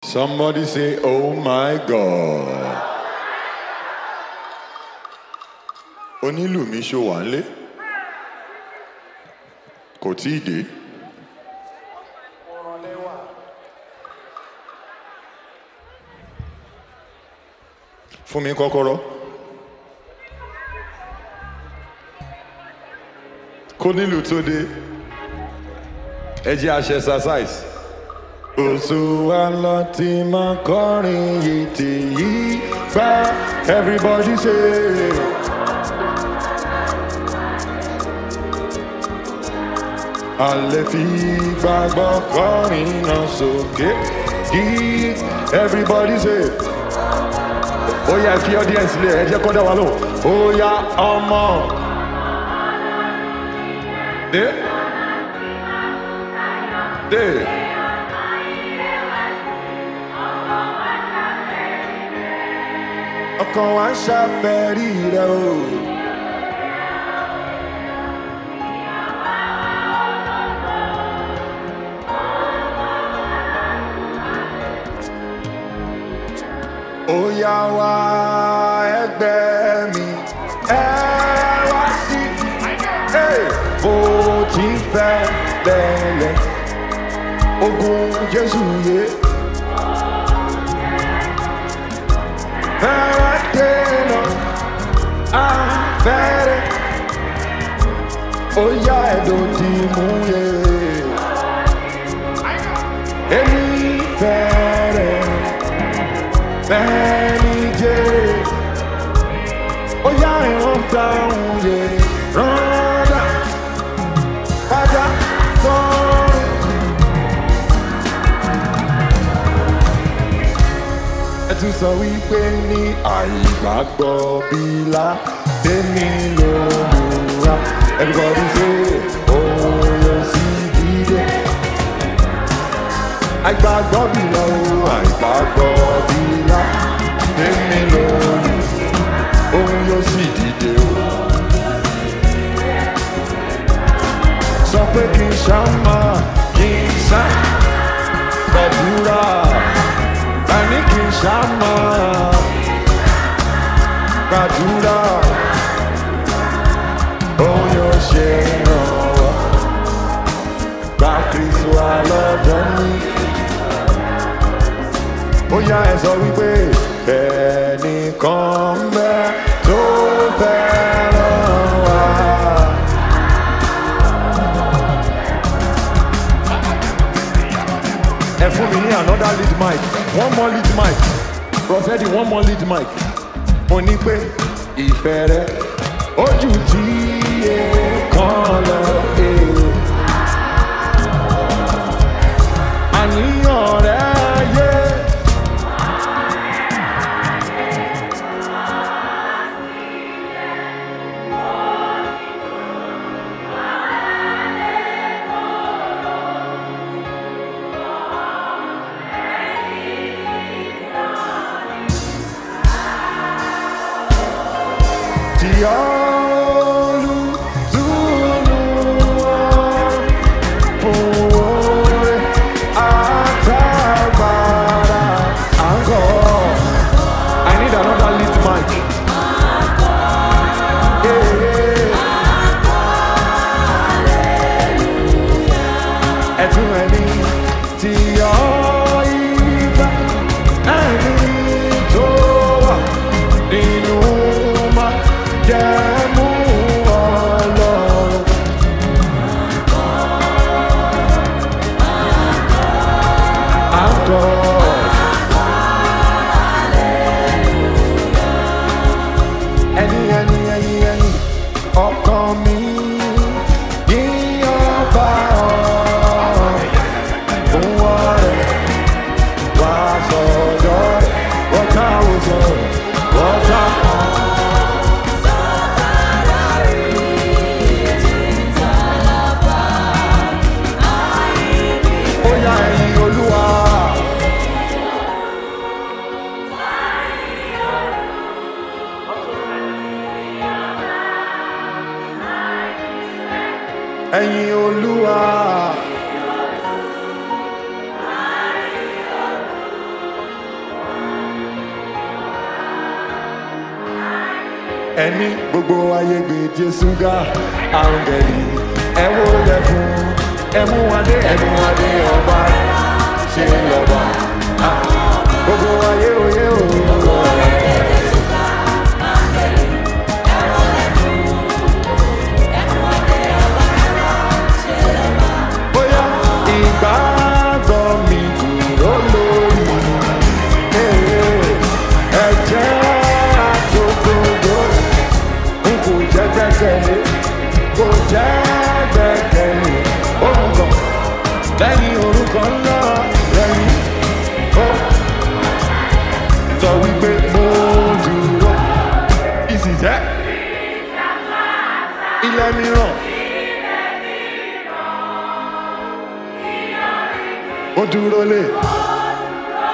Somebody say, Oh my God. Onílù mi ṣó wà nílé? Kò tí ì dé. Fún mi kọ́kọ́rọ́. Kó nílù tó dé. Ẹ jẹ́ àṣẹ exercise. Oṣù wa lọ ti máa kọrin yìí tí yìí bá everybody say. A lè fi gbàgbọ́ kọrin náà sókè kí everybody say. Ó yá ẹ fi audience lé ẹ jẹ́ kó dá wa lò. Ó yá ọmọ. Dé. Dé. ọkàn wa ń ṣàfẹ́rí rẹ o. ó yá wá ẹgbẹ́ mi ẹ wá sí Hey! bó ti fẹ́ lẹ́lẹ̀ ogun Jésù yé. Fẹ́rẹ̀ dènà afẹ́rẹ́ ó yá ẹ̀dùn tí mú yẹ. Èmi fẹ́rẹ̀ fẹ́ni jẹ́ ó yá ìran dáhùn yẹ rọ́dà padà sọ́run. ẹ tún sọ wípé ní àìgbàgbọ́ bílá tèmi ló múra everybody say òun yóò sì dìde. àìgbàgbọ́ bílá o àìgbàgbọ́ bílá tèmi ló mú òun yóò sì dìde o. sọ pé kí n ṣá máa kí n ṣá gbàdúrà àní kì í ṣàmà gbàdúrà òun yóò ṣe ìrànwọ́ gba kristu alọ́dọ̀ mi. ó yá ẹ sọ wípé ẹnìkan ń bẹ tó fẹ́ràn wa. ẹ fún mi ní another lead mic one more lead mic Prophet one more lead mic mo ní pé ìfẹ́ rẹ ojú tí èèkàn lọ èrò àníyàn rẹ yé. tí olùdúró fún oore àtàgbàrà àgọ́. I need another lead mic. Yeah. Ẹ̀tún ẹni tí ọ ìfẹ́ ẹni tó wà nínú máa jẹ́ mú ọlọ́run. Àgọ́. Ẹni ẹni ẹni ẹni ọkàn mi yíyan bá ọ. Fún ọ̀rẹ́ wá sọ̀dọ̀ wọ́n káwọ́ sọ̀rọ̀ wọ́n ká. Ó yá ẹ̀yin olúwa. Ẹ̀yin olúwa. ẹni gbogbo ayé gbé jésù ga áńgẹ̀lì ẹ wó lẹ fún ẹ mú adé ẹ mú adé ọba ṣe lọ́ba Ah, gbogbo ayé òye òye. bóyá ìgbàgbọ́ mi dúró lórí ẹ̀jẹ̀ àtòkòdó n kò jẹ́ gbẹ́kẹ̀lé kò jẹ́ gbẹ́kẹ̀lé orúkọ lẹ́yìn orúkọ ńlá lẹ́yìn ó sọ wípé mo dúró ìsìjẹ́ ilẹ̀ mìíràn. ó dúró lé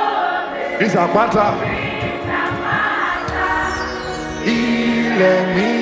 ìsàpáta ilẹ̀ mi